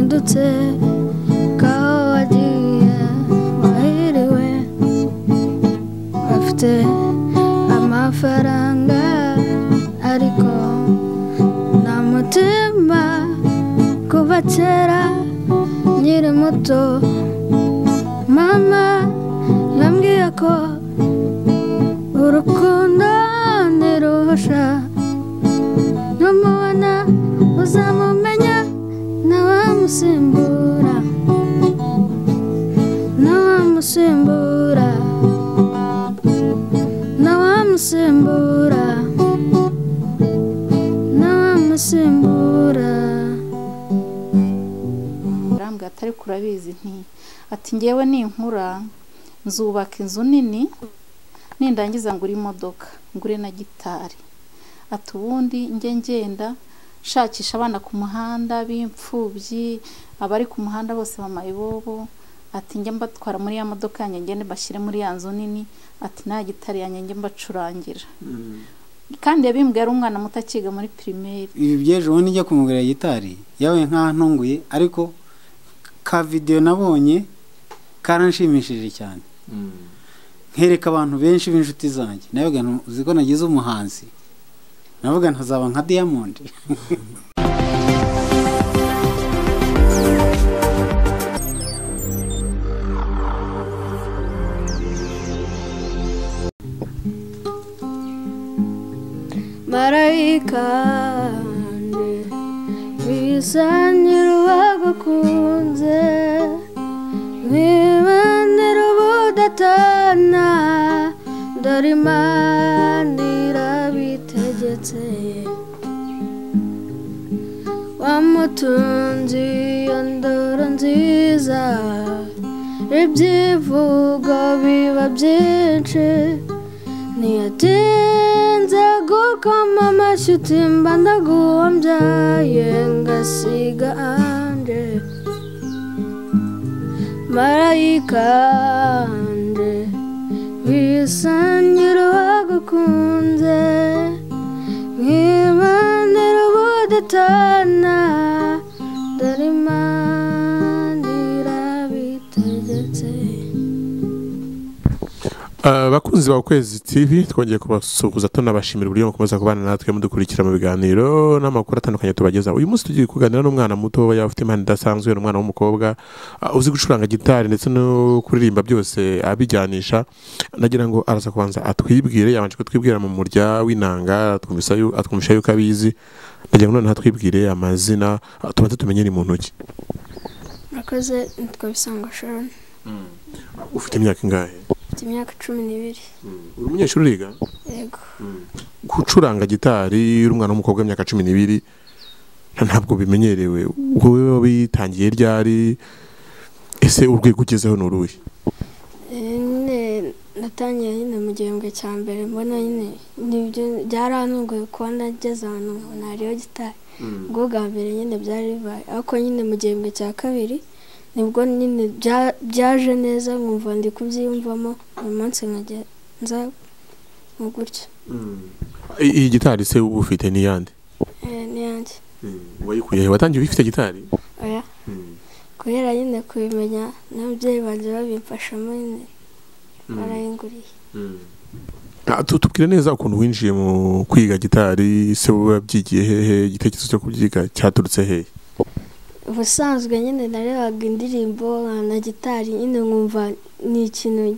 ndutse kaho wagiye wahiriwe bafite amafaranga ariko nta mutima kuva kera nkiri muto mama yambwiye ko urukundo ntirusha numubona uzamumenya ntawamusimbura ntawamusimbura ntawamusimbura ntawamusimbura arambwira ati ariko urabizi nti ati ngewe ninkura nzubaka inzu nini nindangiza ngura imodoka ngure na gitari ati ubundi njye ngenda nshakisha abana ku muhanda b'imfubyi abari ku muhanda bose bamaye ibobo ati njye mbatwara muri ya modoka yanjye ngende bashyire muri ya nzu nini ati nta gitari yanjye njye mbacurangira kandi yabimbwiye ari umwana muto akiga muri pirimeri ibi by'ejo bundi njya kumugurira gitari yewe nkaho ntunguye ariko ka videwo nabonye karanshimishije cyane nkereka abantu benshi b'inshuti zanjye nawe uzi ko nagize umuhanzi navuga ntazaba nka diyamondi marayika wanjye bisa ntirubagukunze niba ntirubudatana dore imana irabitegetse wamutunze iyo ndoro nziza ibyivugo biba byinshi ntiyatinze gukoma amashyi uti mba ndaguhombya ngasiga anje marayika anje bisa nyirubagukunze niba ntirubudatana dore imana irabitegetse abakunzi ba ukwezi tv twongeye kubasuhuza tunabashimira uburyo mukomeza kubana natwe mudukurikira mu biganiro n'amakuru atandukanye tubagezaho uyu munsi tugiye kuganira n'umwana muto yaba afite impano idasanzwe ni umwana w'umukobwa ah, uzi gucuranga gitari ndetse no kuririmba byose abijyanisha nagira ngo araza kubanza atwibwire yabanje kutwibwira mu murya w'inanga atwumvisa yu- atwumvisha yuko abizi nagira ngo noneho atwibwire amazina ah, tubanze tumenye ni mu ntoki murakoze nitwa bisangwa sharon ufite imyaka ingahe mfite imyaka cumi n'ibiri uri umunyeshuri uriga yego gucuranga gitari uri umwana w'umukobwa w'imyaka cumi n'ibiri nta- ntabwo bimenyerewe wowe wabitangiye ryari ese urwego ugezeho ni uruhe Eh, nyine natangiye nyine mu gihembwe cya mbere mbona nyine nibyo byarantunguye kuba nageze ahantu nkabona hariho gitari ubwo bwa mbere nyine byari bibaye ariko nyine mu gihembwe cya kabiri nibwo nyine bya- byaje neza nkumva ndi kubyiyumvamo uyu munsi nkajya nza nka gutya I- iyi gitari se uba ufite n'iyandi Eh, niyanjye wayikuye watangiye uyifite gitari oya kubera nyine kubimenya n'ababyeyi banjye babimfashamo nyine barayinguriye Ah, tu- tubwire neza ukuntu winjiye mu kwiga gitari se wowe wabyigiye hehe igitekerezo cyo kubyiga cyaturutse hehe ubusanzwe nyine narebaga indirimbo nka na gitari nyine nkumva ni ikintu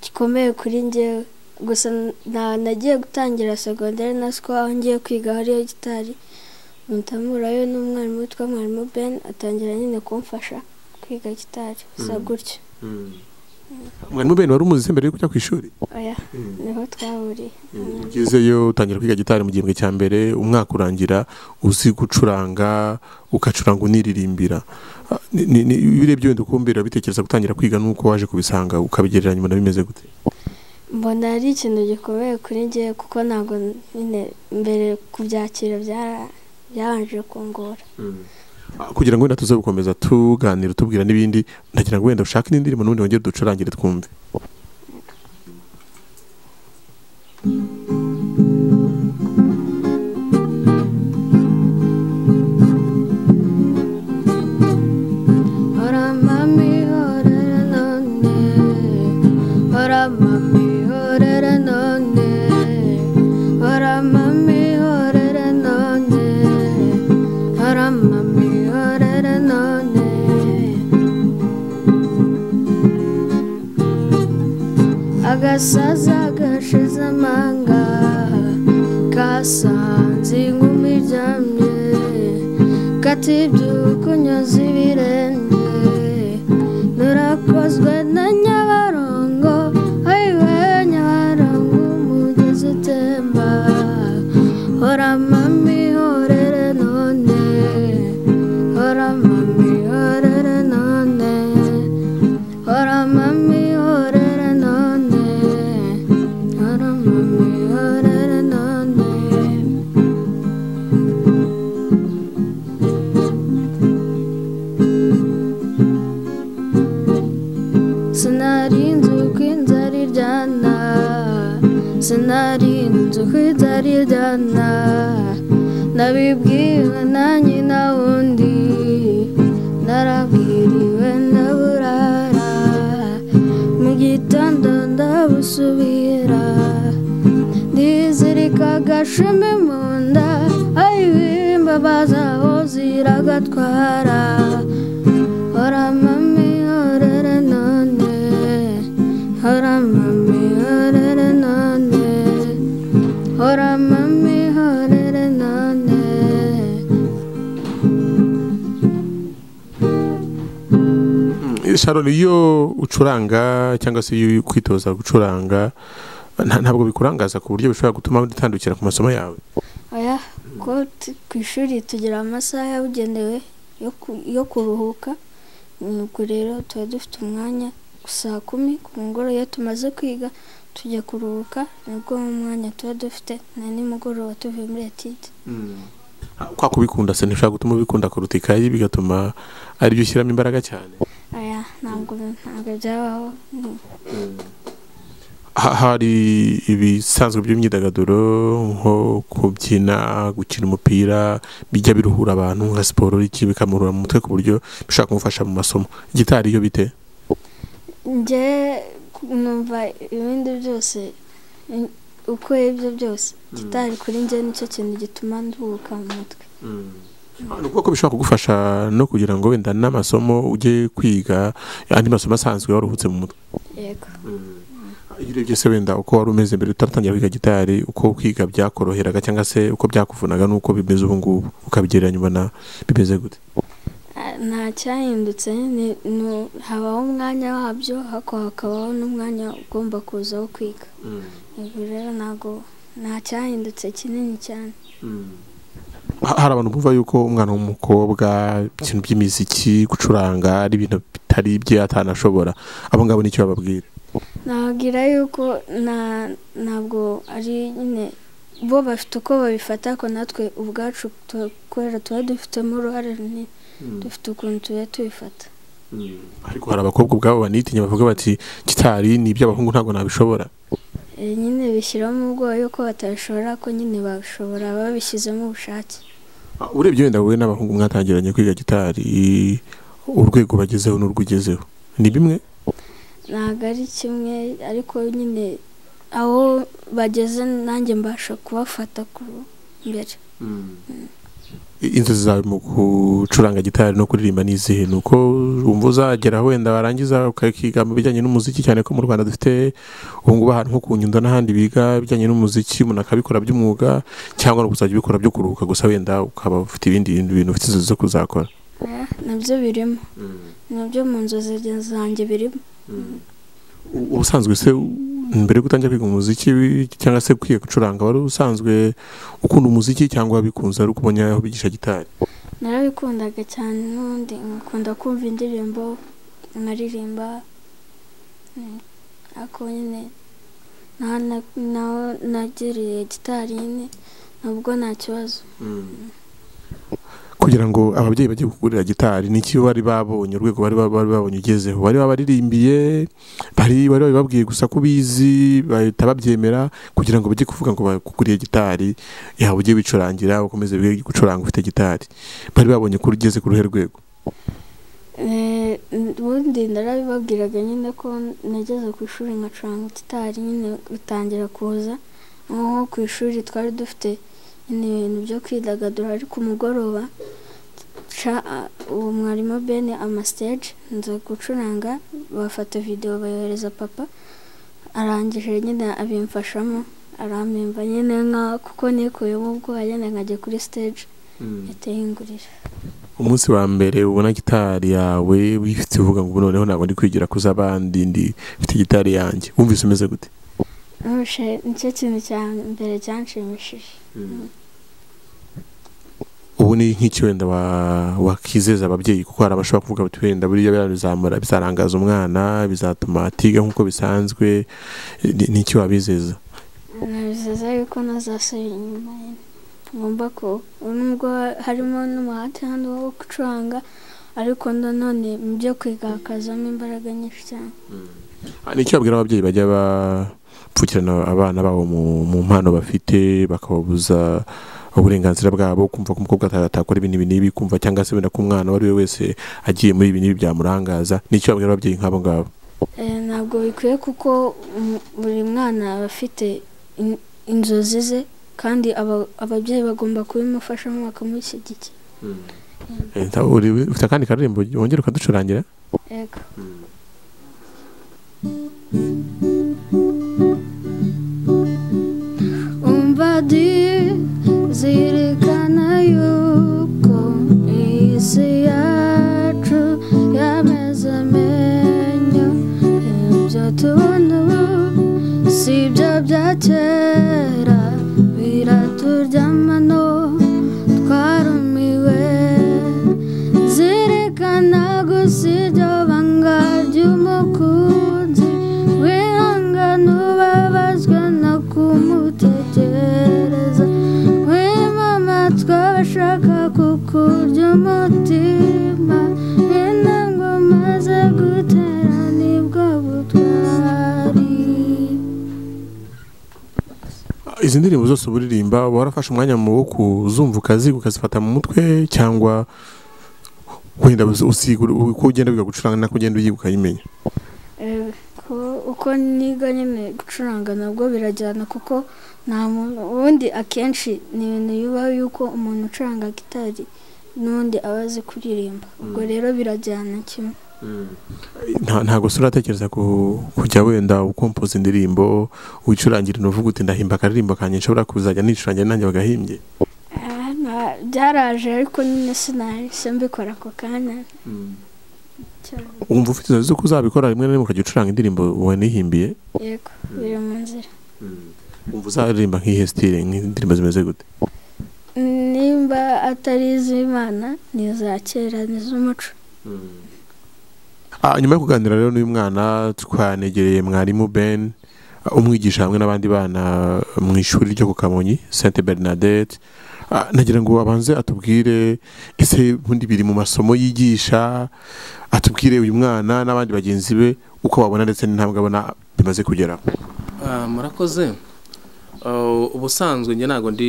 gikomeye kuri njyewe gusa na nagiye gutangira segonderi na siko aho ngiye kwiga hariyo gitari mutamurayo n'umwarimu witwa mwarimu ben atangira nyine kumfasha kwiga gitari gusa gutyo mwarimu bene wari umuzi mbere yo kujya ku ishuri oya niho twahuriye ugezeyo utangira kwiga gitari mu gihembwe cya mbere umwaka urangira uzi gucuranga ugacuranga uniririmbira Ah, ni- ni- ni- iyo urebye wenda uko mbere wabitekereza gutangira kwiga n'uko waje kubisanga ukabigereranya ubona bimeze gute mbona ari ikintu gikomeye kuri njyewe kuko ntabwo nyine mbere kubyakira byara- byabanje kungora Ah, kugira ngo wenda tuze gukomeza tuganira tubwira n'ibindi ndagira ngo wenda ushake n'indirimbo n'ubundi wongere ducurangire twumve mami horera none hora mami horera none hora mami horera none agasaza gashize amanga kasanze inkumi iryamye katibyuka unyoza ibirenge narakozwe na nyabarongo ayiwe nyabarongo umugezi utemba hora mami horere none hora mami horere none hora mami horere none hora mami horere none sinari nzi uko inzara iryana sinari nzi uko inzara iryana nabibwiwe na nyina wundi narabwiriwe na burara mu gitondo ndabusubira ndizirika agashumi mu nda ayibimba bazaho ziragatwara hora mami horere none hora mami horere none hora mami horere none sharon iyo ucuranga cyangwa se iyo kwitoza gucuranga nta- ntabwo bikurangaza ku buryo bishobora gutuma utandukira ku masomo yawe oya ko tu- ku ishuri tugira amasaha yabugenewe yo ku- yo kuruhuka nuko rero tuba dufite umwanya saa kumi ku mugoroba iyo tumaze kwiga tujya kuruhuka nibwo mwanya tuba dufite na nimugoroba tuvuye muri etide Ah, kwa kubikunda se ntishobora gutuma ubikunda kuruta ikayi bigatuma aribyo ushyiramo imbaraga cyane oya ntabwo ntabwo byabaho Mm. Ha- hari ibisanzwe by'imyidagaduro nko kubyina gukina umupira bijya biruhura abantu nka siporo iki bikamurura mu mutwe ku buryo bishobora kumufasha mu masomo gitari yo bite njye numva ibindi byose in- uko ibyo byose gitari kuri njye nicyo kintu gituma nduhuka mu mutwe Ah, ni ukuvuga ko bishobora kugufasha no kugira ngo wenda n'amasomo ujye kwiga andi masomo asanzwe waruhutse mu mutwe yego iyo urebye se wenda uko wari umeze mbere utaratangira kwiga gitari uko kwiga byakoroheraga cyangwa se uko byakuvunaga n'uko bimeze ubu ngubu ukabigereranya ubona bimeze gute Ah, nta cyahindutse ni- ni- habaho umwanya wabyo ariko hakabaho n'umwanya ugomba kuza wo kwiga ubwo rero ntabwo nta cyahindutse kinini cyane Ha- hari abantu bumva yuko umwana w'umukobwa ibintu by'imiziki gucuranga ari ibintu bitari ibye atanashobora abo ngabo nicyo bababwira nababwira yuko nta- ntabwo ari nyine bo bafite uko babifata ariko natwe ubwacu tu- kubera tuba dufitemo uruhare runini dufite ukuntu tuba tubifata ariko hari abakobwa ubwabo banitinya bavuga bati gitari ni iby'abahungu ntabwo nabishobora Eh, nyine bishyiramo ubwoba yuko batabishobora ko nyine babishobora babishyizemo ubushake Ah, urebye wenda wowe n'abahungu mwatangiranye kwiga gitari urwego bagezeho n'urwo ugezeho ni bimwe ntabwo ari kimwe ariko nyine aho bageze nanjye mbasha kubafata ku mbere I- inzozi zawe mu gucuranga gitari no kuririmba ni izihe ni uko wumva uzagera wenda warangiza ukakiga mu bijyanye n'umuziki cyane ko mu rwanda dufite ubungubu ahantu nko ku nyundo n'ahandi biga ibijyanye n'umuziki umuntu akabikora by'umwuga cyangwa no kuzajya ubikora byo kuruhuka gusa wenda ukaba ufite ibindi bintu bintu ufite inzozi zo kuzakora Eh, nabyo birimo nabyo mu nzozi zanjye birimo U- ubusanzwe se u- mbere yo gutangira kwiga umuziki wi- cyangwa se kwiga gucuranga wari usanzwe ukunda umuziki cyangwa wabikunze ari uko ubonye aho bigisha gitari narabikundaga cyane n'ubundi nkakunda kumva indirimbo nkaririmba mm, ariko nyine naho na- naho nagereye gitari nyine nabwo nta kibazo kugira ngo ababyeyi bajye kugurira gitari n'iki bari babonye urwego bari ba- bari babonye ugezeho bari babaririmbiye bari bari babibabwiye gusa ko ubizi bahita babyemera kugira ngo bajye kuvuga ngo bakuguriye gitari yawe ujye wicurangira ukomeze wige gucuranga ufite gitari bari babonye ko ugeze ku ruhe rwego Eh, ubundi narabibabwiraga nyine ko nageze ku ishuri nkacuranga gitari nyine bitangira kuza nko ku ishuri twari dufite nyine ibintu byo kwidagadura ariko umugoroba ca- uwo mwarimu bene amastage nza gucuranga bafata videwo bayohereza papa arangije nyine abimfashamo arampemba nyine nka kuko nikuyemo ubwoba nyine nkajya kuri stage yateye ingurira umunsi wa mbere ubona gitari yawe wifite uvuga ngo ubu noneho ntabwo ndi kwigira kuza abandi ndi mfite gitari yanjye wumvise umeze gute ntushe nicyo kintu cya mbere cyanshimishije ubu ni nk'iki wenda wa- wakizeza ababyeyi kuko hari abashobora kuvuga bati wenda buriya birazamura bizarangaza umwana bizatuma atiga nk'uko bisanzwe Ni- ni iki wabizeza nabizeza yuko ntazasubira inyuma nyine ngomba ko nubwo harimo n'umuhate hano wo gucuranga ariko nanone mu byo kwiga hakazamo imbaraga nyinshi cyane Ah, ni iki wabwira ababyeyi bajya bapfukirana abana babo mu- mu mpano bafite bakababuza uburenganzira bwabo kumva ko umukobwa ata- atakora ibintu ibi n'ibi kumva cyangwa se wenda ko umwana uwo ari we wese agiye muri ibi n'ibi byamurangaza ni iki wabwira ababyeyi nk'abo ngabo Eh, ntabwo bikwiye kuko um, buri mwana aba afite in- inzozi ze kandi aba- ababyeyi bagomba kubimufashamo bakamushyigikira Eh, nta- uri- ufite akandi karirimbo wongera ukaducurangira yego umva di zirikana yuko isi yacu yameze amenyo ibyo tubona ubu si ibyo bya kera biraturyama no twarumiwe zirikana gusa ibyo banga ry'umukunzi wihangana ubabazwa no kumutekereza wimamatwa bashaka kukurya umutima intambwe umaze gutera nibwo butwari Ah, izi ndirimbo zose uba uririmba uba warafashe umwanya mu wo kuzumva ukaziga ukazifata mu mutwe cyangwa wenda uzi- usiga uko ugenda wiga gucuranga nako ugenda uyiga ukayimenya Eh, ko- uko niga nyine gucuranga nabwo birajyana kuko nta muntu ubundi akenshi ni ibintu bibaho yuko umuntu ucuranga gitari n'undi aba azi kuririmba ubwo rero birajyana kimwe nta ntabwo usura uratekereza ku- kujya wenda ukompoza indirimbo wicurangira uvuga uti ndahimba akaririmbo kanjye nshobora kuzajya nicurangira nanjye bagahimbye Ah, nta- byaraje ariko nyine sinahise mbikora ako kanya cyane. wumva ufite inzozi z'uko uzabikora rimwe na rimwe ukajya ucuranga indirimbo wanihimbiye yego biri mu nzira wumva uzaririmba nk'ihe sitire nk'indirimbo zimeze gute nimba atari iz'imana ni iza kera ni iz'umuco Ah, nyuma yo kuganira rero n'uyu mwana twanegereye mwarimu ben ah, umwigisha hamwe n'abandi bana mu ishuri ryo ku kamonyi sainte bernadette Ah, nagira ngo abanze atubwire ese ubundi biri mu masomo yigisha atubwire uyu mwana n'abandi bagenzi be uko babona ndetse n'intambwe abona bimaze kugeraho Ah, murakoze Ah, ubusanzwe njye ntabwo ndi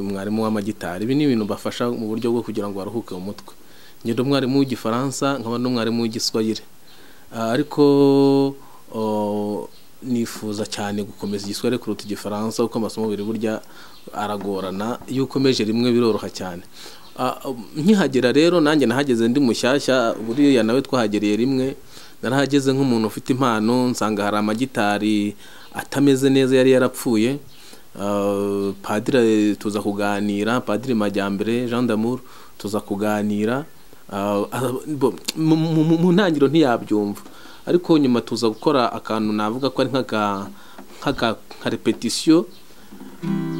mwarimu w'amagitari ibi ni ibintu bafasha mu buryo bwo kugira ngo baruhuke mu mutwe njye ndi umwarimu w'igifaransa nkaba n'umwarimu w'igiswahili Ah, ariko oh, nifuza cyane gukomeza igiswahili kuruta igifaransa kuko amasomo biri burya aragorana iyo ukomeje rimwe biroroha cyane Ah, nkihagera rero nanjye nahageze ndi mushyashya buriya nawe twahagereye rimwe narahageze nk'umuntu ufite impano nsanga hari amagitari atameze neza yari yarapfuye Ah, padiri tuza kuganira padiri majyambere jean d'amour tuza kuganira Ah, ah, bo- mu- mu mu- mu ntangiriro ntiyabyumva ariko nyuma tuza gukora akantu navuga ko ari nk'aka nk'aka- nka repetisiyo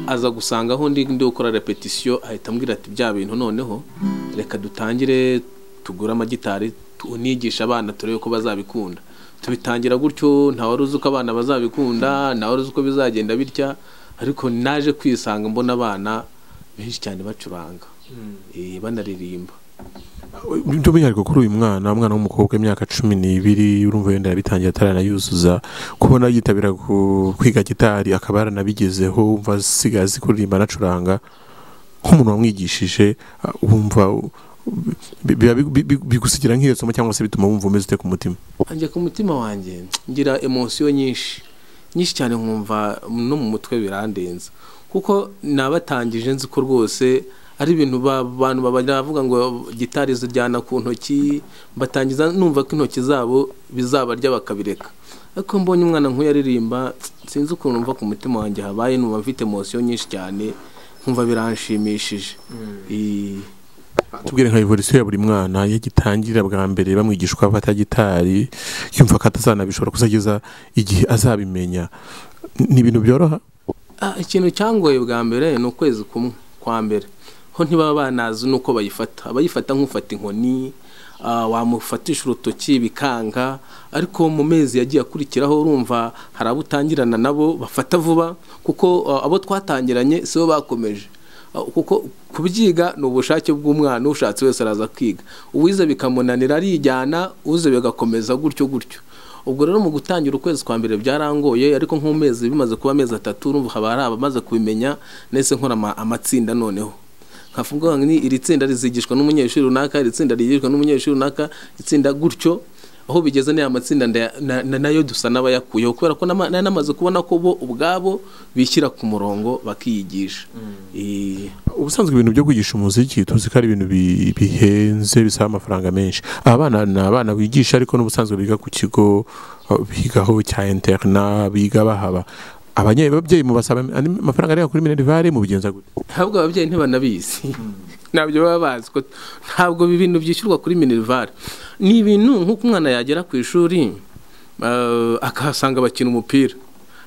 aza gusanga aho ndi ndi gukora repetisiyo ahita ambwira ati bya bintu noneho reka dutangire tugure amagitari unigisha abana turebe ko bazabikunda tubitangira gutyo nta wari uzi uko abana bazabikunda nta wari uzi uko bizagenda bitya ariko naje kwisanga mbona abana benshi cyane bacuranga eh, banaririmba by'umwihariko kuri uyu mwana umwana w'umukobwa w'imyaka cumi n'ibiri urumva wenda yabitangiye ataranayuzuza kubona yitabira ku- kwiga gitari akaba yaranabigezeho wumva asigaye azi kuririmba anacuranga nk'umuntu wamwigishije uh, wumva bi- biba bi- bi- bi- bigusigira nk'iyo somo cyangwa se bituma wumva umeze ute ku mutima ajya ku mutima wanjye ngira emosiyo nyinshi nyinshi cyane nkumva no mu mutwe birandenza kuko nabatangije nzi ko rwose ari ibintu ba- abantu bavuga ngo gitari zijyana ku ntoki batangiza numva ko intoki zabo bizabarya bakabireka ariko mbonye umwana nk'uyu aririmba sinzi ukuntu numva ku mutima wanjye habaye numva mfite emosiyo nyinshi cyane nkumva biranshimishije Eh, tubwire nka evolisiyo ya buri mwana iyo agitangira bwa mbere bamwigisha uko afata gitari yumva ko atazanabishobora kuzageza igihe azabimenya Ni- ni ibintu byoroha Ah, ikintu cyangoye bwa mbere ni ukwezi kumwe kwa mbere ho ntibaba banazi n'uko bayifata abayifata nk'ufata inkoni ah, wamufatisha urutoki bikanga ariko mu mezi yagiye akurikiraho urumva hari abo utangirana nabo bafata vuba kuko ah, abo twatangiranye si bo bakomeje Ah, kuko kubyiga ni ubushake bw'umwana ushatse wese araza kwiga uwize bikamunanira arijyana uze bigakomeza gutyo gutyo ubwo rero mu gutangira ukwezi kwa mbere byarangoye ariko nk'umezi bimaze kuba amezi atatu urumva haba hari abamaze kubimenya nese nkora ama- amatsinda noneho nkavuga ngo ni iri tsinda rizigishwa n'umunyeshuri runaka iri tsinda rigishwa n'umunyeshuri runaka itsinda gutyo aho bigeze n'aya matsinda ndaya- na- na- nayo dusa n'abayakuyeho kubera ko n'ama- na- namaze kubona ko bo ubwabo bishyira ku murongo bakiyigisha Eh, ubusanzwe ibintu byo kwigisha umuziki tuzi ko ari ibintu bi- bihenze bisaba amafaranga menshi aba bana ni abana bigisha ariko n'ubusanzwe biga ku kigo uh, bigaho cya interina biga bahaba abanye- ababyeyi mubasaba andi amafaranga arenga kuri minerivare mubigenza gute ntabwo ababyeyi ntibanabizi ntabyo baba bazi ko ntabwo ibi bintu byishyurwa kuri minerivare ni ibintu nk'uko umwana yagera ku ishuri eh, akahasanga bakina umupira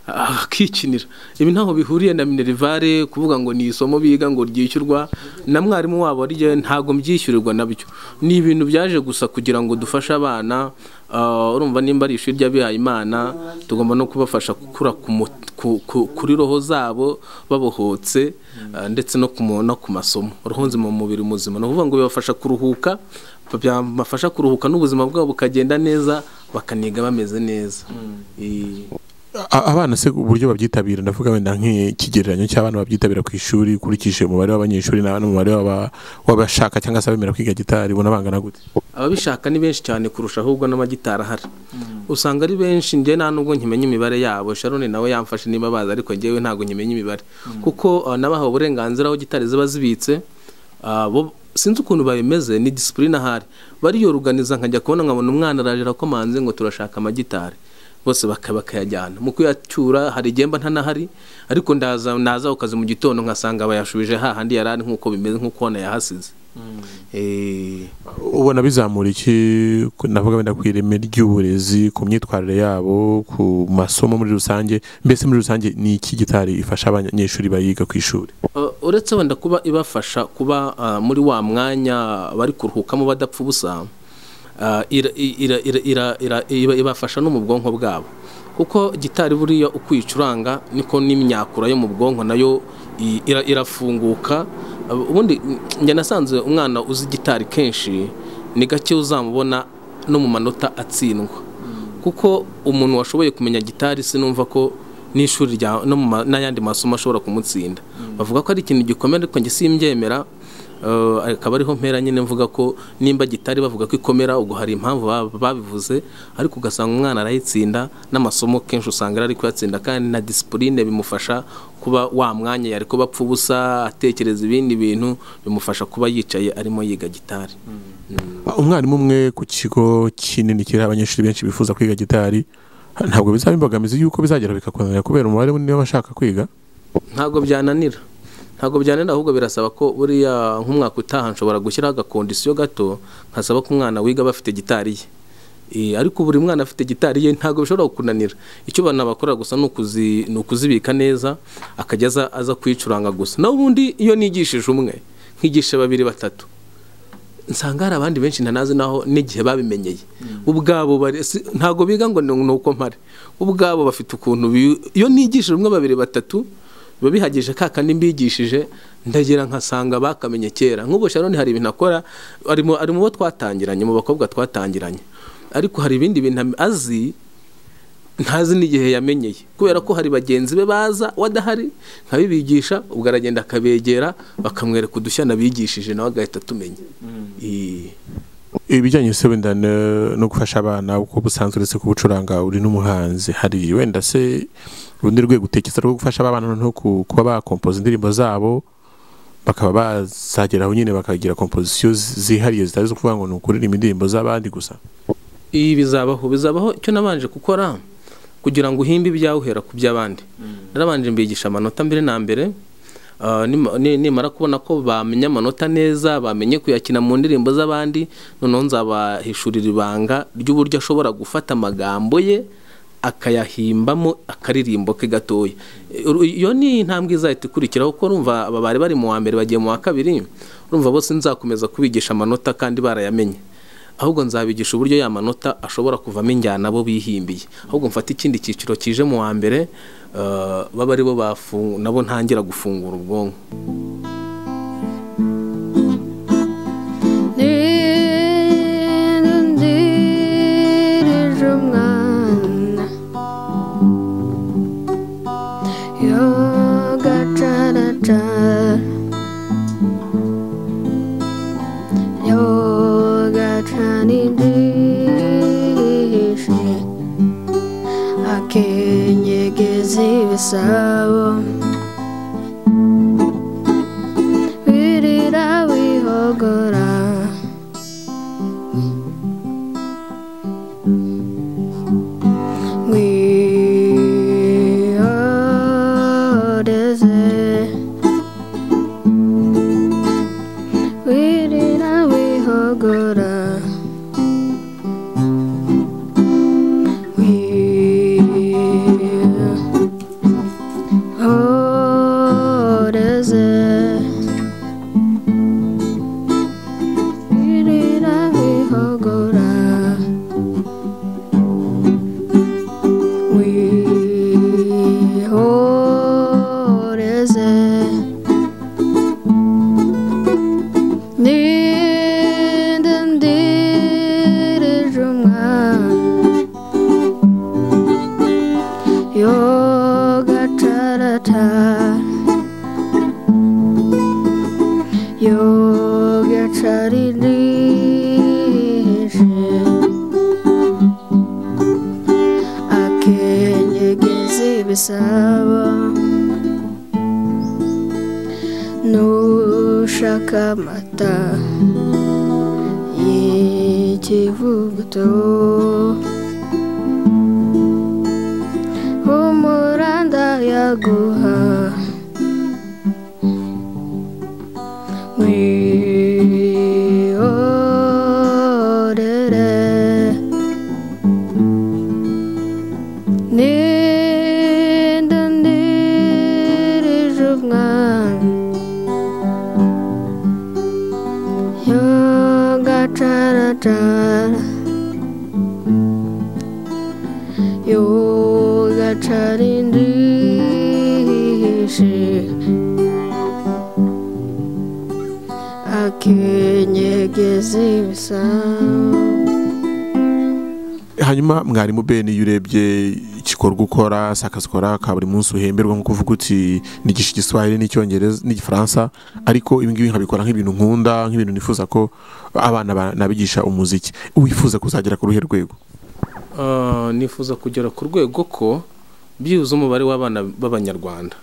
ah, akikinira ibi ntaho bihuriye na minerivare kuvuga ngo ni isomo biga ngo ryishyurwa na mwarimu wabo rye ntabwo mbyishyurirwa nabyo ni ibintu byaje gusa kugira ngo dufashe abana ah, urumva nimba ari ishuri ry'abihaye imana tugomba no kubafasha gukura ku mut- ku- ku- kuri roho zabo babohotse ah, ndetse no ku mu- no ku masomo roho nzima mu mubiri muzima ni ukuvuga ngo bibafasha kuruhuka byabafasha kuruhuka n'ubuzima bwabo bukagenda neza bakaniga bameze neza Eh, A- abana se uburyo babyitabira ndavuga wenda nk'ikigereranyo cy'abana babyitabira ku ishuri ukurikije umubare w'abanyeshuri n'aba- n'umubare w'aba- w'abashaka cyangwa se abemera kwiga gitari ubona bangana gute ababishaka ni benshi cyane kurusha ahubwo n'amagitari ahari usanga ari benshi njye nta nubwo nkimenya imibare yabo sharoni nawe yamfashe niba bazi ariko njyewe ntabwo nkimenya imibare kuko uh, nabahawe uburenganzira aho gitari ziba zibitse ah, bo- sinzi ukuntu babimeze ni disipurine ahari bariyoruganiza nkajya kubona nkabona umwana ararira komanze ngo turashaka amagitari bose baka- bakayajyana mu kuyacyura hari igihe mba ntanahari ariko ndaza naza ukazi mu gitondo nkasanga bayashubije hahandi yari ari nk'uko bimeze nk'uko nayahasize Eh, ubona bizamura iki ku- ndavuga wenda ku ireme ry'uburezi ku myitwarire yabo ku masomo muri rusange mbese muri rusange ni iki gitari ifasha abanyeshuri bayiga ku ishuri Uh, uretse wenda kuba ibafasha kuba uh, muri wa mwanya bari kuruhukamo badapfa ubusa uh, ira- ira- ira- ira- ira- iba- ibafasha no mu bwonko bwabo kuko gitari buriya uko uyicuranga niko n'imyakura yo mu bwonko nayo i- ira- irafunguka Uh, ubundi njye nasanze umwana uzi gitari kenshi ni gake uzamubona no mu manota atsindwa kuko umuntu washoboye kumenya gitari sinumva ko n'ishuri rya no mu ma- n'ayandi masomo ashobora kumutsinda bavuga ko ari ikintu gikomera ariko njye simbyemera Eh, akaba ariho mpera nyine mvuga ko nimba gitari bavuga ko ikomera ubwo hari impamvu ba- babivuze ariko ugasanga umwana arayitsinda n'amasomo kenshi usanga ari kuyatsinda kandi na disipurine bimufasha kuba wa mwanya yari kuba apfa ubusa atekereza ibindi bintu bimufasha kuba yicaye arimo yiga gitari umwarimu umwe ku kigo kinini kiriho abanyeshuri benshi bifuza kwiga gitari ntabwo bizaba imbogamizi y'uko bizagera bikakunanira kubera umubare munini w'abashaka kwiga ntabwo byananira ntabwo byananira ahubwo birasaba ko buriya nk'umwaka utaha nshobora gushyiraho agakondisiyo gato nkasaba ko umwana wiga aba afite gitari ye Eh, ariko buri mwana afite gitari ye ntabwo bishobora kukunanira icyo abantu bakora gusa ni ukuzi- ni ukuzibika neza akajya aza- aza kuyicuranga gusa naho ubundi iyo nigishije umwe nkigisha babiri batatu nsanga hari abandi benshi ntanazi naho n'igihe babimenyeye ubwabo bari- si- ntabwo biga ngo ni ni uko mpare ubwabo bafite ukuntu bi- iyo nigishije umwe babiri batatu biba bihagije ka kandi mbigishije ndagira nkasanga bakamenye kera nk'ubu sharoni hari ibintu akora ari mu ari mu bo twatangiranye mu bakobwa twatangiranye ariko hari ibindi bintu am- azi ntazi n'igihe yamenyeye kubera ko hari bagenzi be baza we adahari nkabibigisha ubwo aragenda akabegera bakamwereka udushya nabigishije nawe agahita atumenya Eh, ibijyanye se wenda no no gufasha abana uko busanzwe uretse kubucuranga uri n'umuhanzi hari wenda se urundi rwego utekereza rwo gufasha abana noneho ku- kuba bakompoza indirimbo zabo bakaba bazagera aho nyine bakagira kompozisiyo zihariye zitari zo kuvuga ngo ni ukuririmba indirimbo z'abandi gusa ibi bizabaho bizabaho icyo nabanje gukora kugira ngo uhimbe ibyawe uhera ku by'abandi narabanje mbigisha amanota mbere na mbere Ah, nima- ni- nimara kubona ko bamenya amanota neza bamenye kuyakina mu ndirimbo z'abandi noneho nzabahishurira ibanga ry'uburyo ashobora gufata amagambo ye akayahimbamo akaririmbo ke gatoya Uru- iyo ni intambwe izahita ikurikiraho kuko urumva aba bari bari mu wa mbere bagiye mu wa kabiri urumva bose nzakomeza kubigisha amanota kandi barayamenye ahubwo nzabigisha uburyo ya manota ashobora kuvamo injyana bo bihimbiye ahubwo mfata ikindi cyiciro kije mu wa mbere eh, baba ari bo bafu- nabo ntangira gufungura ubwonko Ndinda ndirije umwana yogacaracara yogacana indishi akenyegeza ibisabo wirira wihogora We are desert. We did a we hogora. We are desert. We did a we hogora. We hold as Yoga charata Yoga charini akenyegeza ibisaba nushaka amata y'ikivuguto umuranda yaguha wihorere Ninda ndirije umwana Yogacaracara Yogacara indishi Akenyegeza ibisambo hanyuma mwarimu ben iyo urebye igikorwa ukora sakazi ukora ka buri munsi uhemberwa nko kuvuga uti nigisha igiswahili n'icyongereza n'igifaransa ariko ibi ngibi nkabikora nk'ibintu nkunda nk'ibintu nifuza ko abana ba- nabigisha umuziki wifuza kuzagera ku ruhe rwego Ah, nifuza kugera ku rwego ko byibuze umubare w'abana b'abanyarwanda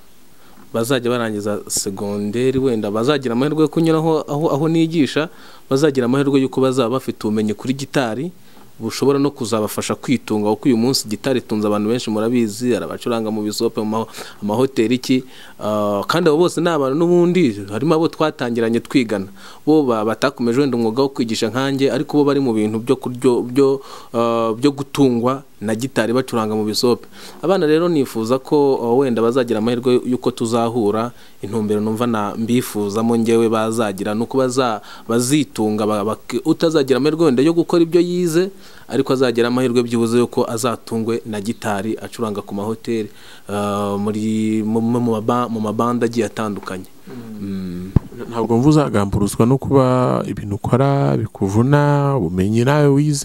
bazajya barangiza segonderi wenda bazagira amahirwe yo kunyuraho aho, aho nigisha bazagira amahirwe y'uko bazaba bafite ubumenyi kuri gitari bushobora no kuzabafasha kwitunga kuko uyu munsi gitari itunze abantu benshi murabizi arabacuranga mu bisope mu ma- amahoteli iki Ah, kandi abo bose ni abantu n'ubundi harimo abo twatangiranye twigana bo ba- batakomeje wenda umwuga wo kwigisha nkanjye ariko bo bari mu bintu byo kuryo- byo ah, byo gutungwa na gitari bacuranga mu bisope abana rero nifuza ko ah, wenda bazagira amahirwe y'uko tuzahura intumbero numva na mbifuzamo ngewe bazagira ni uko baza- bazitunga ba- bak- utazagira amahirwe wenda yo gukora ibyo yize ariko azagira amahirwe byibuze yuko azatungwe na gitari acuranga ku mahoteli ah, muri mu- mu- mu maba- mu mabanda agiye atandukanye Mm. ntabwo mvu uzagamburuzwa no kuba ibintu ukora bikuvuna ubumenyi nawe wize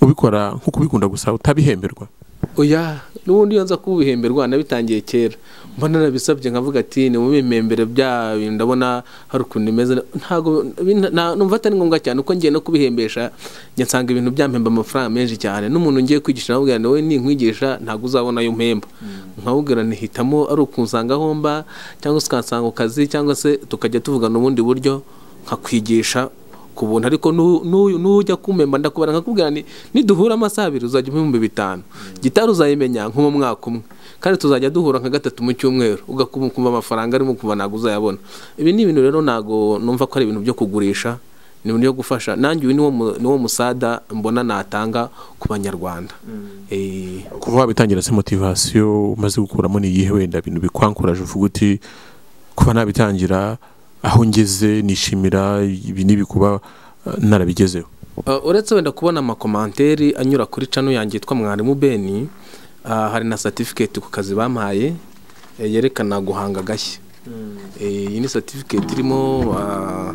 ubikora nk'uko ubikunda gusa utabihemberwa oya n'ubundi iyo nza kubihemberwa nabitangiye kera mbona narabisabye nkavuga ati ni mu bimembere byayo ndabona hari ukuntu imeze ntabwo bin- na- numva atari ngombwa cyane uko ngiye no kubihembesha njya nsanga ibintu byampemba amafaranga menshi cyane n'umuntu ngiye kwigisha namubwira ngo wowe ninkwigisha ntabwo uzabona ayo mpemba nkabubwira nti hitamo ari ukunsanga aho mba cyangwa se ukansanga ku kazi cyangwa se tukajya tuvugana ubundi buryo nkakwigisha ku buntu ariko nu- nu- nujya kumpemba ndakubara nkakubwira ni niduhura amasaha abiri uzajya umpa ibihumbi bitanu gitari uzayimenya nko mu mwaka umwe kandi tuzajya duhura nka gatatu mu cyumweru ugakumva amafaranga arimo kuva ntabwo uzayabona ibi ni ibintu rero ntabwo numva ko ari ibintu byo kugurisha ni ibintu byo gufasha nanjye uyu niwo mu- niwo musada mbona natanga ku banyarwanda Eh, kuva wabitangira se motivasiyo umaze gukuramo ni iyihe wenda ibintu bikwankuraje uvuga uti kuba nabitangira aho ngeze nishimira ibi n'ibi kuba eh, narabigezeho Uh, uretse wenda kubona amakomanteri anyura kuri cano yanjye yitwa mwarimu beni uh, hari na certificate ku kazi bampaye eh, yerekana guhanga agashya Eh, iyi ni certificate irimo uh,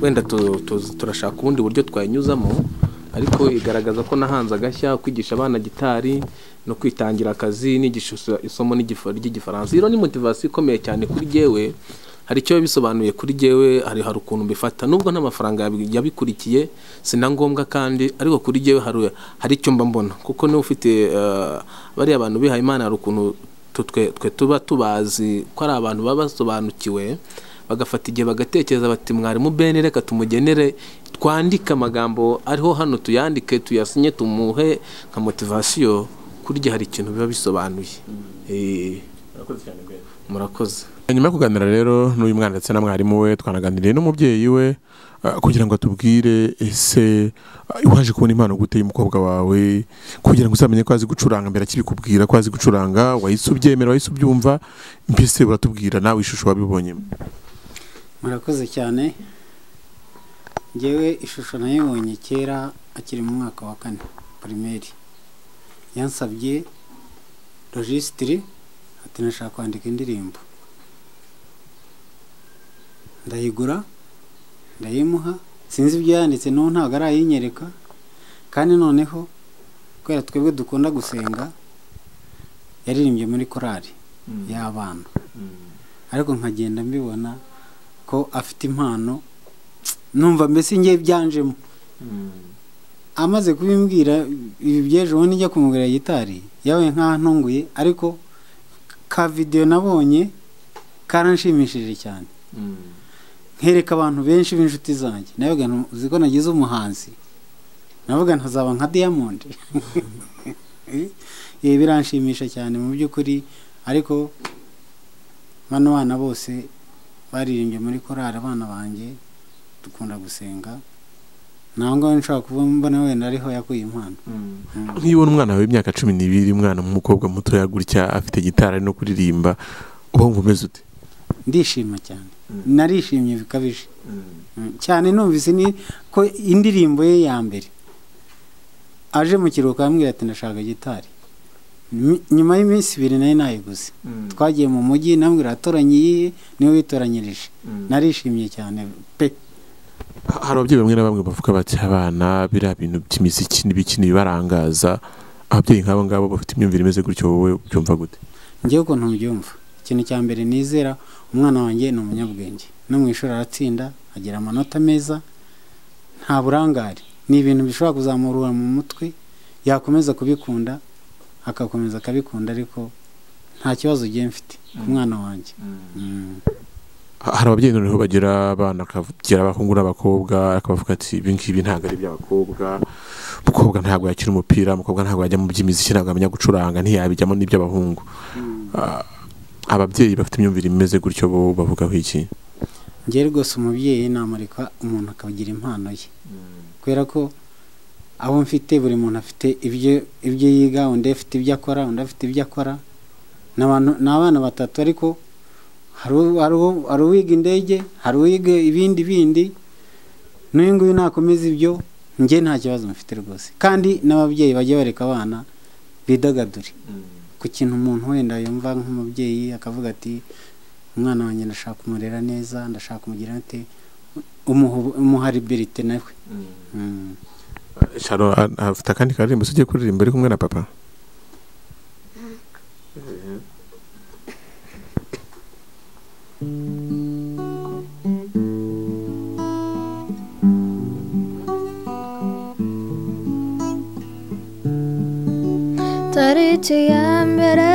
wenda tu- tu- turashaka ubundi buryo twayinyuzamo ariko igaragaza ko nahanze agashya kwigisha abana gitari no kwitangira akazi nigisha iso- isomo n'igifa- ry'igifaransa iyo ni motivasiyo ikomeye cyane kuri jyewe hari icyo bisobanuye kuri jyewe hari hari ukuntu mbifata nubwo nta mafaranga yabi- yabikurikiye si na ngombwa kandi ariko kuri jyewe hari hari icyo mba mbona kuko niba ufite eh, bariya bantu bihaye imana hari ukuntu tu- twe twe tuba tubazi ko ari abantu baba basobanukiwe bagafata igihe bagatekereza bati mwarimu bene reka tumugenere twandike amagambo ariho hano tuyandike tuyasinye tumuhe nka motivasiyo kurya hari ikintu biba bisobanuye Eh, murakoze nyuma yo kuganira rero n'uyu mwana ndetse na mwarimu we twanaganiriye n'umubyeyi we eh, kugira ngo atubwire ese eh, waje kubona impano gute y'umukobwa wawe kugira ngo uzamenye ko azi gucuranga mbere akibikubwira ko azi gucuranga wahise ubyemera wahise ubyumva mbese uratubwira nawe ishusho wabibonyemo murakoze cyane ngewe ishusho nayibonye kera akiri mu mwaka wa kane pirimeri yansabye rojisitiri ati nashaka kwandika indirimbo ndayigura ndayimuha sinzi ibyo yanditse n'ubu ntabwo arayinyereka kandi noneho kubera twebwe dukunda gusenga yaririmbye muri korali y'abana ariko nkagenda mbibona ko afite impano numva mbese ngiye byanjemo amaze kubimbwira ibi by'ejo bundi njya kumugurira gitari yawe nk'aho ntunguye ariko ka videwo nabonye karanshimishije cyane nkereka abantu benshi b'inshuti zanjye nawe uzi ko nagize umuhanzi navuga ntazaba nka diamond ibi biranshimisha cyane mu by'ukuri ariko bano bana bose baririmbye muri korari abana banjye dukunda gusenga ntabwo ngaho nshobora kuba mbona wenda ariho yakuye impano niba ubona umwana wawe w'imyaka cumi n'ibiri umwana w'umukobwa mutoya gutya afite gitari ari no kuririmba uba wumva umeze ute ndishima cyane narishimye bikabije Mm, cyane numvise ni ko indirimbo ye ya mbere aje mu kiruhuko arambwira ati ndashaka gitari Ny- nyuma y'iminsi ibiri nayo nayiguze twagiye mu mujyi nambwira atoranye iyihe niwe witoranyirije narishimye cyane pe Ha- hari ababyeyi bamwe na bamwe bavuga bati abana biriya bintu by'imiziki n'ibiki ntibibarangaza ababyeyi nk'abo ngabo bafite imyumvire imeze gutyo wowe ubyumva gute njyewe ukuntu mbyumva ikintu cya mbere nizera umwana wanjye ni umunyabwenge no mu ishuri aratsinda agira amanota meza nta burangare ni ibintu bishobora kuzamurura mu mutwe yakomeza kubikunda agakomeza akabikunda ariko nta kibazo ugiye mfite ku mwana wanjye Mm. Ha- hari ababyeyi noneho bagira abana akagira abahungu n'abakobwa akabavuga ati ibi ngibi ntabwo ari iby'abakobwa umukobwa ntabwo yakina umupira umukobwa ntabwo yajya mu by'imiziki ntabwo amenya gucuranga ntiyabijyamo n'iby'abahungu Ah, ababyeyi bafite imyumvire imeze gutyo bo bavugaho iki njye rwose umubyeyi namureka umuntu akagira impano ye kubera ko abo mfite buri muntu afite ibyo ibyo yiga undi afite ibyo akora undi afite ibyo akora Ni abantu- ni abana batatu ariko hari u- hari u- hari uwiga indege hari uwiga ibindi bindi n'uyu nguyu nakomeza ibyo njye nta kibazo mfite rwose kandi n'ababyeyi bajya bareka abana bidagadure ku kintu umuntu wenda yumva nk'umubyeyi akavuga ati umwana wanjye ndashaka kumurera neza ndashaka kumugira ate umuha- umuha liberite nawe Mm. sharo a- afite akandi karirimbo se ugiye kuririmba ari kumwe na papa tariki ya mbere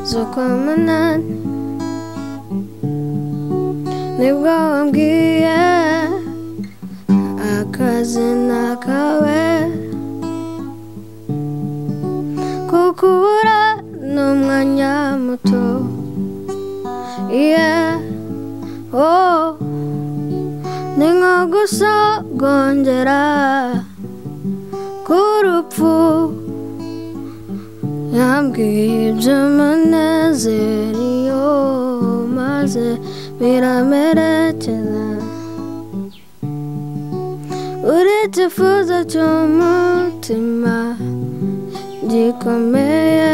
z'ukwa munani nibwo wambwiye akazi nakawe kukubura ni umwanya muto iye oh ni nko gusogongera k'urupfu yambwiye iby'umunezero iyo maze biramerekeza uri ikifuzo cy'umutima gikomeye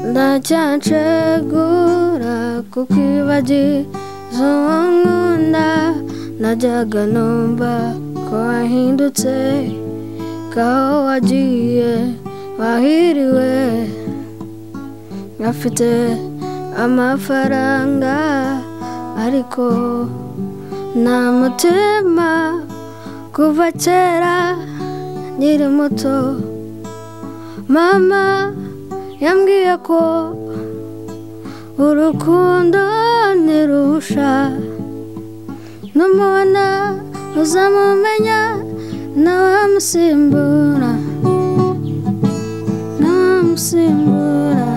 ndacyacegura kuko ibagiza uwo nkunda najyaga numva ko wahindutse kaho wagiye wahiriwe afite amafaranga ariko nta mutima kuva kera nkiri muto mama yambwiye ko urukundo ntirusha numubona uzamumenya nawamusimbura nawamusimbura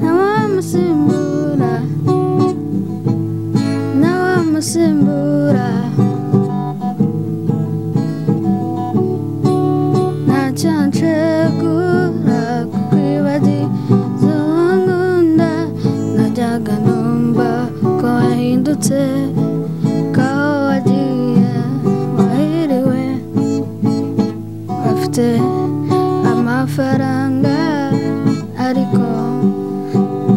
nawamusimbura nawamusimbura ntacyanshegura kukwibagiza uwo nkunda najyaga numva ko wahindutse kaho wagiye wahiriwe bafite amafaranga ariko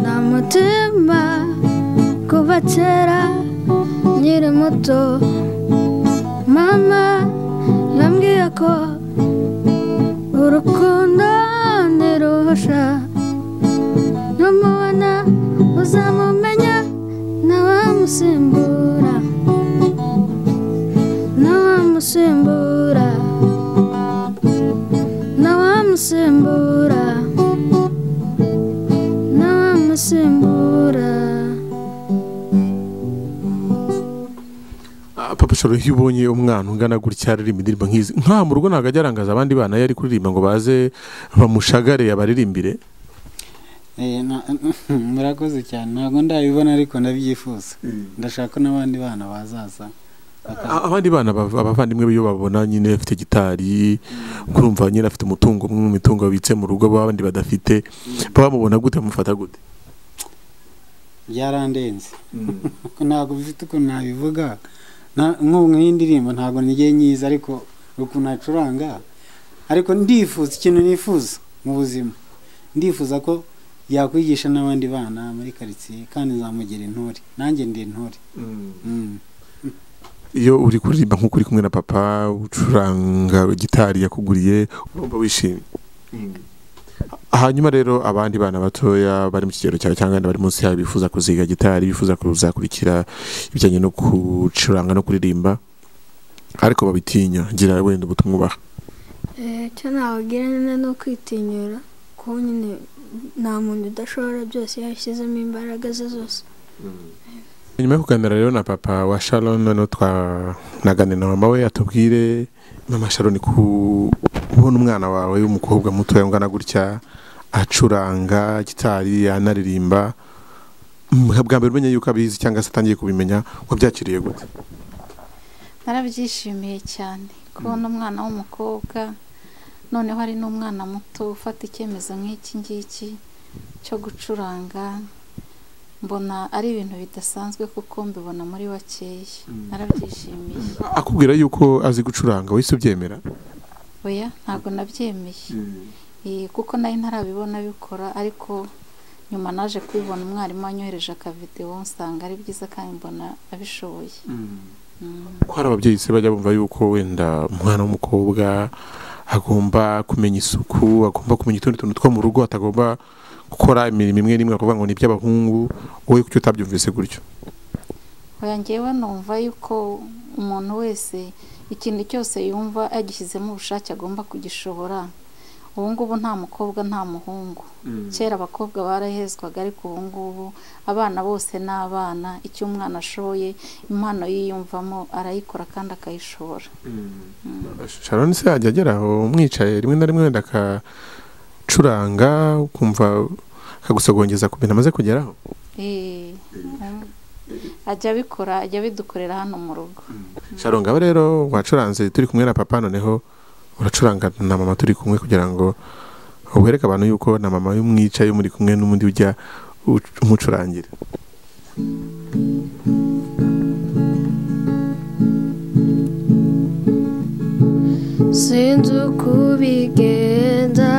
nta mutima kuva kera nkiri muto mama yambwiye ko urukundo ntirusha numubona uzamumenya nawamusimbura nawamusimbura nawamusimbura nawamusimbura Ah, papa shoro iyo ubonye umwana ungana gutya aririmba indirimbo nk'izi nta mu rugo ntabwo ajya arangaza abandi bana yari kuririmba ngo baze bamushagare abaririmbire Eh, na- murakoze cyane ntabwo ndabibona ariko ndabyifuza ndashaka ko n'abandi bana bazaza baka- A- abandi bana bava- abavandimwe be iyo babona nyine afite gitari kurumva nyine afite umutungo umwe mu mitungo babitse mu rugo abandi badafite bamubona gute bamufata gute byarandenze ntabwo bifite ukuntu nabivuga Na- nk'ubu nk'iyi ndirimbo ntabwo nigeye nyiza ariko ukuntu acuranga ariko ndifuza ikintu nifuza mu buzima ndifuza ko yakwigisha n'abandi bana muri karitsiye kandi nzamugira intore nanjye ndi intore Mm. iyo uri kuririmba nk'uko uri kumwe na papa ucuranga gitari yakuguriye urumva wishimye hanyuma rero abandi bana batoya bari mu kigero cyawe cyangwa abandi bari munsi yawe bifuza kuziga gitari bifuza kuzakurikira ibijyanye no gucuranga no kuririmba ariko babitinya ngira wenda ubutumwa ubaha Eh, icyo nababwira nyine ni ukwitinyura kuko nyine nta muntu udashobora byose yashyizemo imbaraga ze zose nyuma yo kuganira rero na papa wa sharon noneho twanaganira na mama we atubwire mama sharon kubona umwana wawe w'umukobwa mutoya ungana gutya acuranga gitari anaririmba Mm, bwa mbere umenya yuko abizi cyangwa se atangiye kubimenya wabyakiriye gute narabyishimiye cyane kubona umwana w'umukobwa noneho ari n'umwana muto ufata icyemezo nk'iki ngiki cyo gucuranga mbona ari ibintu bidasanzwe kuko mbibona muri bakeya narabyishimiye akubwira yuko azi gucuranga wese ubyemera oya ntabwo nabyemeye Eh, kuko nari ntarabibona bikora ariko nyuma naje kubibona umwarimu wanyohereje akavidewo nsanga ari byiza kandi mbona abishoboye Mm. ko hari ababyeyi se bajya bumva yuko wenda umwana w'umukobwa agomba kumenya isuku agomba kumenya utundi tuntu two mu rugo atagomba gukora imirimo imwe n'imwe akavuga ngo ni iby'abahungu wowe kuki utabyumvise gutyo oya njyewe numva yuko umuntu wese ikintu cyose yumva yagishyizemo ubushake agomba kugishobora ubu ngubu nta mukobwa nta muhungu kera abakobwa barahezwaga ariko ubu ngubu abana bose ni abana icyo umwana ashoye impano yiyumvamo arayikora kandi akayishobora sharon se yajya agera aho umwicaye rimwe na rimwe wenda akacuranga ukumva akagusogongeza ku bintu amaze kugeraho Eh, ajya abikora ajya abidukorera hano mu rugo sharon ngabo rero wacuranze turi kumwe na papa noneho uracuranga na mama turi kumwe kugira ngo wereke abantu yuko na mama y'umwicaye muri kumwe n'undi ujya uc- umucurangira sinzi uko ubigenza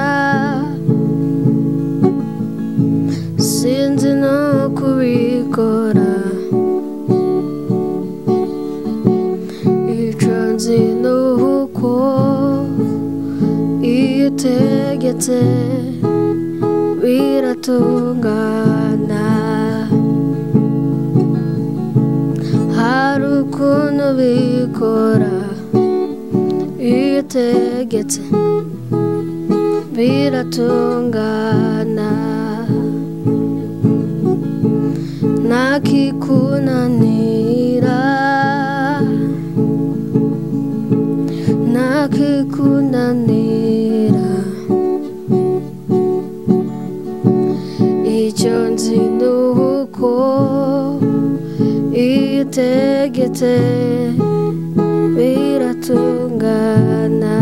sinzi no kubikora icyo nzi ni uko iyo utegetse biratungana hari ukuntu bikora iyo utegetse biratungana ntakikunanira ntakikunanira icyo nzi ni uko iyo utegetse biratungana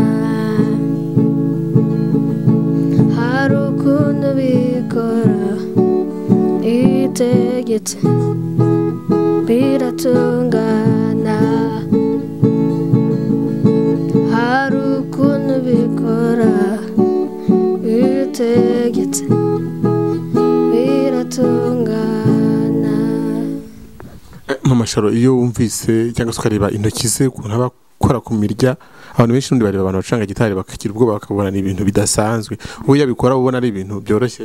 hari ukuntu bikora iyo utegetse biratungana hari ukuntu bikora iyo utegetse biratungana nk'amasharo iyo wumvise cyangwa se ukareba intoki ze ukuntu aba akora ku mirya abantu benshi n'undi bareba abantu bacuranga gitari bakagira ubwoba bakabona ni ibintu bidasanzwe ubu iyo abikora uba ubona ari ibintu byoroshye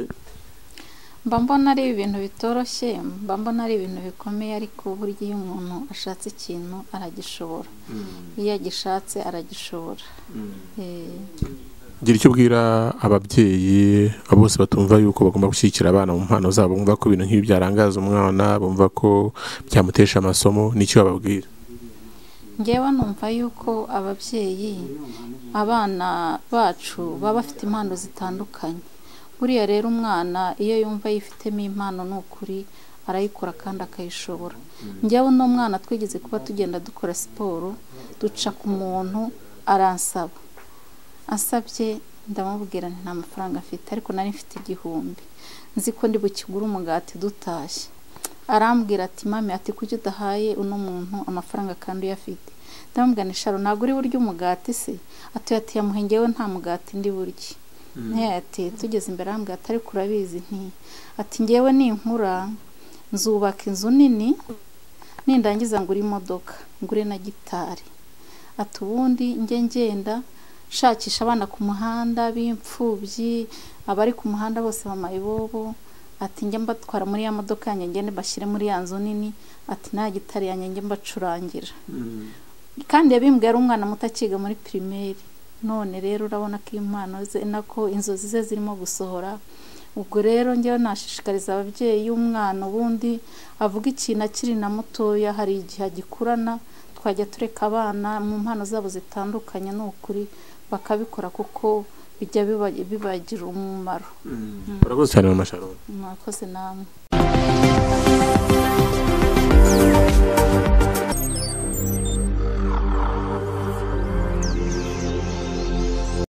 mba mbona ari ibintu bitoroshye mba mbona ari ibintu bikomeye ariko burya iyo umuntu ashatse ikintu aragishobora iyo agishatse aragishobora Eh, gira icyo ubwira ababyeyi abo bose batumva yuko bagomba gushyigikira abana mu mpano zabo bumva ko ibintu nk'ibi byarangaza umwana bumva ko byamutesha amasomo n'icyo bababwira njyewe numva yuko ababyeyi abana bacu baba bafite impano zitandukanye buriya rero umwana iyo yumva yifitemo impano ni ukuri arayikora kandi akayishobora njyewe uno mwana twigeze kuba tugenda dukora siporo duca ku muntu aransaba asabye ndamubwira nti nta mafaranga afite ariko nari mfite igihumbi nzi ko ndi bukigure umugati dutashye arambwira ati mami ati kuki udahaye uno muntu amafaranga kandi uyafite ndamubwira nti sharo ntabwo uri burya umugati se ati ati yamuhengewe nta mugati ndi burya ntiya ati tugeze imbere arambwira ati ariko urabizi nti ati ngewe ninkura nzubaka inzu nini nindangiza ngura imodoka ngure na gitari ati ubundi njye ngenda nshakisha abana ku muhanda b'imfubyi abari ku muhanda bose bamaye bobo ati njya mbatwara muri ya modoka yanjye ngende bashyire muri ya nzu nini ati nta gitari yanjye njye mbacurangira kandi yabimbwiye ari umwana muto akiga muri pirimeri none rero urabona ko impano ze nako inzozi ze zirimo gusohora ubwo rero njyewe nashishikariza ababyeyi y'umwana ubundi avuga ikintu akiri na mutoya hari igihe agikurana twajya tureka abana mu mpano zabo zitandukanye ni ukuri bakabikora kuko bijya biba- bibagirira umumaro urakoze cyane mama sharon mwakoze namwe